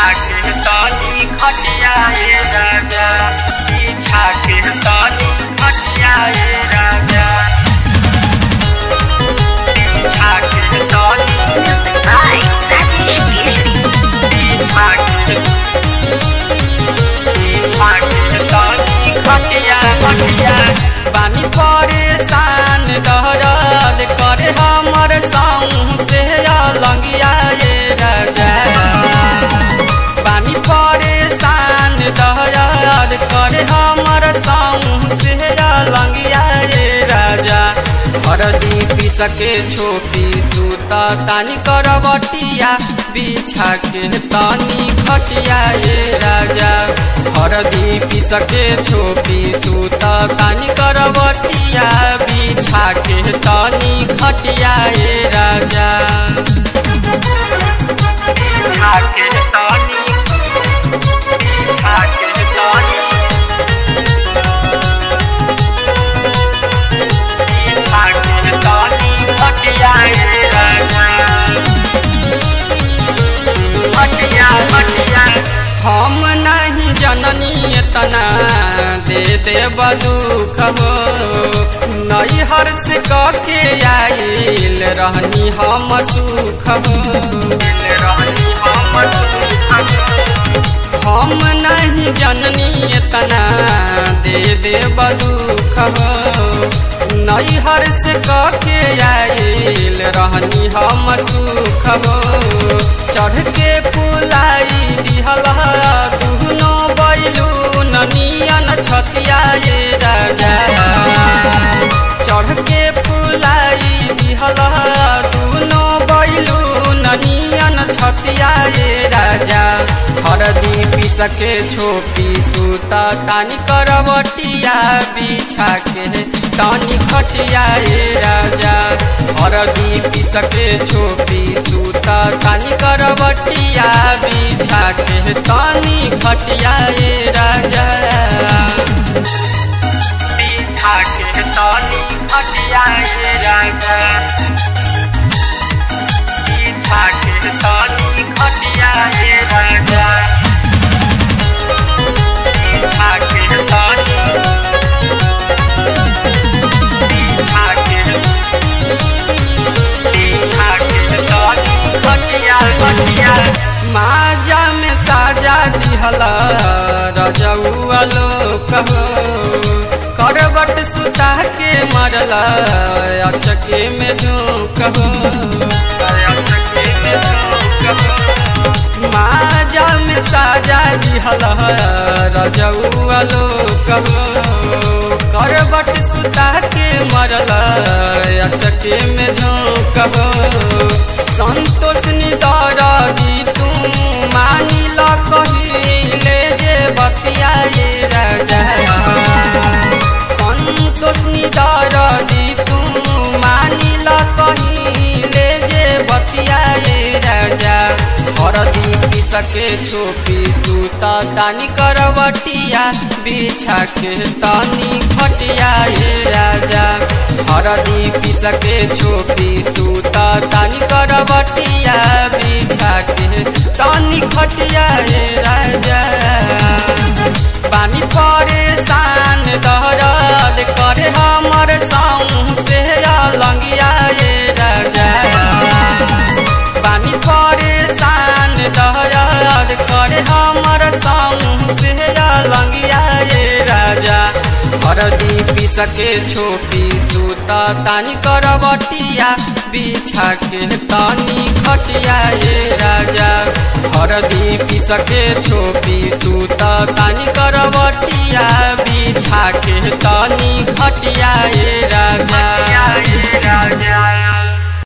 के तनी खटिया ए राजा पीछा के तनी खटिया ए राजा पीछा के तनी Music by Rajesh Keshri. पीछा के पीछा के तनी खटिया खटिया बानी परेशान दहरद करे हमर साऊ से लंगिया ये राजा बानी परेशान दहरद करे हमर साऊ से लंगिया ये राजा हरदी पीस के छोपी सूता तानी करवटिया बिछा के तानी खटिया ये राजा हरदी पीस के छोपी सूता तानी करवटिया बिछा के तानी खटिया ये राजा पीछा के तनी पीछा के तनी पीछा के तनी खटिया ए राजा खटिया खटिया हम नहीं जननी इतना दे दे दुख हो नई हर्ष के आइल रहनी हम सुख हो रहनी हम हम नहीं जननी इतना दे दे दुख हो नई हर्ष के आइल रहनी हम सुख हो चढ़ के पुलाई दिहल दुनो बैलू ननियन छतिया ये राजा चढ़ के पुलाई दिहल दुनो बैलू ननियन छतिया ये राजा हरदी पीस के छोपी सूता तानी करवटिया बिछा के तानी खटिया ये राजा हरदी पीस के छोपी सूता तानी करवटिया बिछा के तानी खटिया ये राजा पीछा के तनी खटिया ए राजा पीछा के तनी खटिया ए राजा पीछा के तनी पीछा के पीछा के तनी खटिया खटिया माजा में साजा दिहला रजौआ लोक हो करबट सुता के मरला अचके में झोंक हो माजा में साजा दिहला रजौआ लोक हो करबट सुता के मरला अचके में झोंक हो संतोष निदर दी तू मानी ल कहिले जे बतिया ये राजा संतोष निदर दी तू मानी ल कहिले जे बतिया ये राजा हरदी पीस के छोपी सूता तानी करवटिया बिछा के तानी खटिया ये राजा हरदी पीस के छोपी सूता तानी करवटिया बिछा के तानी खटिया ये राजा पानी परेशान दहरद करे हमर साऊ से लंगिया ये राजा पानी परेशान दहरद करे हमर साऊ से लंगिया ये राजा हरदी पीस के छोपी सूता तानी करवटिया बिछा के तानी खटिया ये राजा हरदी पीस के छोपी सूता तानी करवटिया